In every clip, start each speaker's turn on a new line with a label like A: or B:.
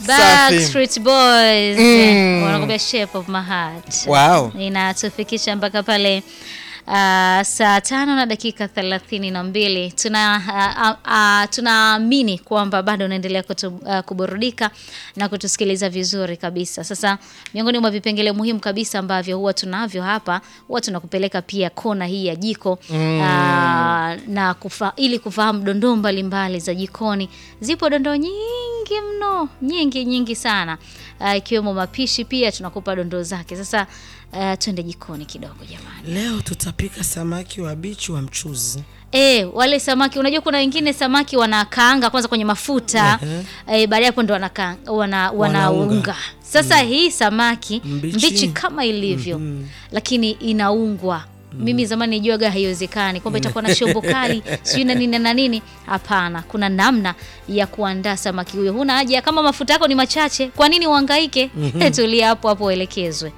A: Backstreet Boys
B: Mm.
A: wanakuambia shape of my heart.
B: Wow.
A: Inatufikisha mpaka pale uh, saa tano na dakika thelathini na mbili tuna uh, uh, tunaamini kwamba bado unaendelea kutu, uh, kuburudika na kutusikiliza vizuri kabisa. Sasa miongoni mwa vipengele muhimu kabisa ambavyo huwa tunavyo hapa, huwa tunakupeleka pia kona hii ya jiko mm. uh, na kufa, ili kufahamu dondoo mbalimbali za jikoni. Zipo dondoo nyingi mno, nyingi nyingi sana uh, ikiwemo mapishi, pia tunakupa dondoo zake. Sasa uh, twende jikoni kidogo jamani.
C: Leo tutapika samaki wa bichi wa mchuzi.
A: E, wale samaki unajua kuna wengine samaki wanakaanga kwanza kwenye mafuta e, baadaye hapo ndo wanakaanga wana, wanaunga
C: Wanaunga.
A: sasa hii samaki
C: Mbichi.
A: mbichi, kama ilivyo lakini inaungwa mimi zamani nijuaga haiwezekani kwamba itakuwa na shombo kali sijui na nini na nini hapana kuna namna ya kuandaa samaki huyo huna haja kama mafuta yako ni machache kwa nini uhangaike tulia hapo hapo uelekezwe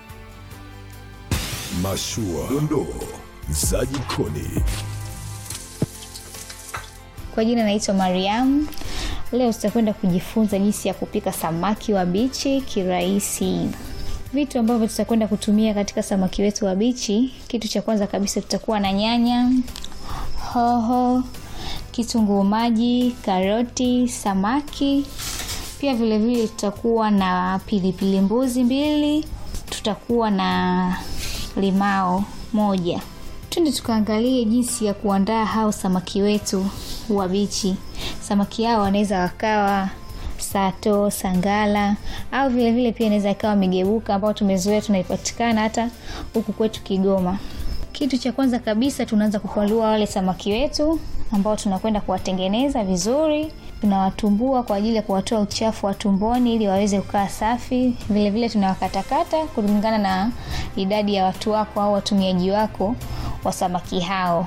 D: Mashua, dondoo za jikoni.
E: Kwa jina naitwa Mariam. Leo tutakwenda kujifunza jinsi ya kupika samaki wa bichi kirahisi. Vitu ambavyo tutakwenda kutumia katika samaki wetu wa bichi, kitu cha kwanza kabisa tutakuwa na nyanya, hoho, kitunguu maji, karoti, samaki. Pia vile vile tutakuwa na pilipili mbuzi mbili, tutakuwa na limao moja. Twende tukaangalie jinsi ya kuandaa hao samaki wetu wa bichi. Samaki hao wanaweza wakawa sato, sangala au vile vile pia inaweza ikawa migebuka ambao tumezoea tunaipatikana hata huku kwetu Kigoma. Kitu cha kwanza kabisa tunaanza kupalua wale samaki wetu ambao tunakwenda kuwatengeneza vizuri. Tunawatumbua kwa ajili ya kuwatoa uchafu wa tumboni ili waweze kukaa safi. Vile vile tunawakatakata kulingana na idadi ya watu wako au watumiaji wako wa samaki hao.